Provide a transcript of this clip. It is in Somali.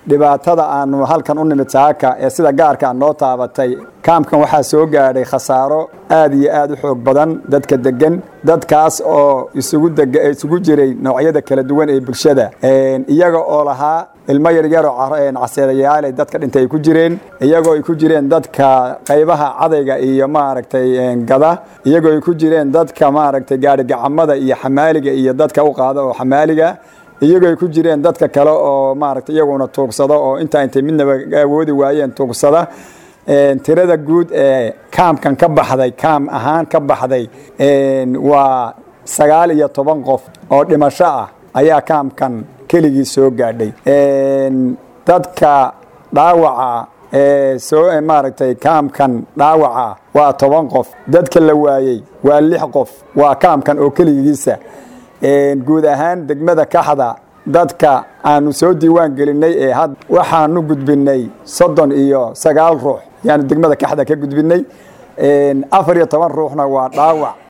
dhibaatada aanu halkan u nimid saaka ee sida gaarka noo taabatay kaamkan waxaa soo gaadhay khasaaro aad iyo aad u xoog badan dadka degan dadkaas oo isugu isugu jiray noocyada kala duwan ee bulshada iyaga oo lahaa ilmo yaryaroo caseedayaale dadka dhintay ay ku jireen iyagoo ay ku jireen dadka qaybaha cadayga iyo maaragtay gada iyagoo ay ku jireen dadka maaragtay gaarigacamada iyo xamaaliga iyo dadka u qaada oo xamaaliga iyagoo ay ku jireen dadka kale oo maaragtay iyaguna tuugsado oo intaa intay midnaba awoodi waayeen tuugsada tirada guud ee kaamkan ka baxday kaam ahaan ka baxday waa sagaal iyo toban qof oo dhimasho ah ayaa kaamkan keligii soo gaadhay dadka dhaawaca ee soo maaragtay kaamkan dhaawaca waa toban qof dadka la waayey waa lix qof waa kaamkan oo keligiisa guud ahaan degmada kaxda dadka aanu soo diiwaan gelinay ee had waxaanu gudbinay soddon iyo sagaal ruux yaanu degmada kaxda ka gudbinay afar iyo toban ruuxna waa dhaawac